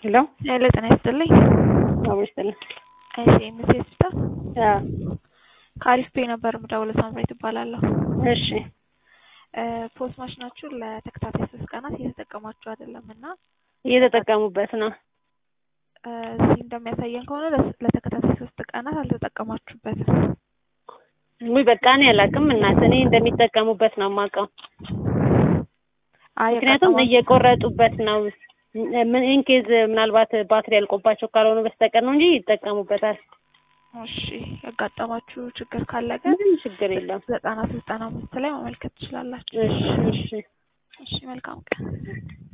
ሄሎ ሄሎ ጤና ይስጥልኝ። አብሮ ይስጥልኝ። እሺ ኤምሲ ሆስፒታል አዎ ከአሪፍ ፔ ነበር የምደውለው። ሳምራዊት እባላለሁ። እሺ ፖስት ማሽናችሁን ለተከታታይ ሶስት ቀናት እየተጠቀማችሁ አይደለም እና እየተጠቀሙበት ነው። እዚህ እንደሚያሳየን ከሆነ ለስ- ለተከታታይ ሶስት ቀናት አልተጠቀማችሁበትም። ውይ በቃ እኔ አላውቅም እናት፣ እኔ እንደሚጠቀሙበት ነው የማውቀው። አይ ምክንያቱም ያጋጠማችሁ- እየቆረጡበት ነው። ምን ኢንኬዝ ምናልባት ባትሪ ያልቆባቸው ካልሆነ በስተቀር ነው እንጂ ይጠቀሙበታል። እሺ ያጋጠማችሁ ችግር ካለ ግን ምንም ችግር የለም። ዘጠና ሶስት ዘጠና አምስት ላይ ማመልከት ትችላላችሁ። እሺ እሺ እሺ መልካም ቀን።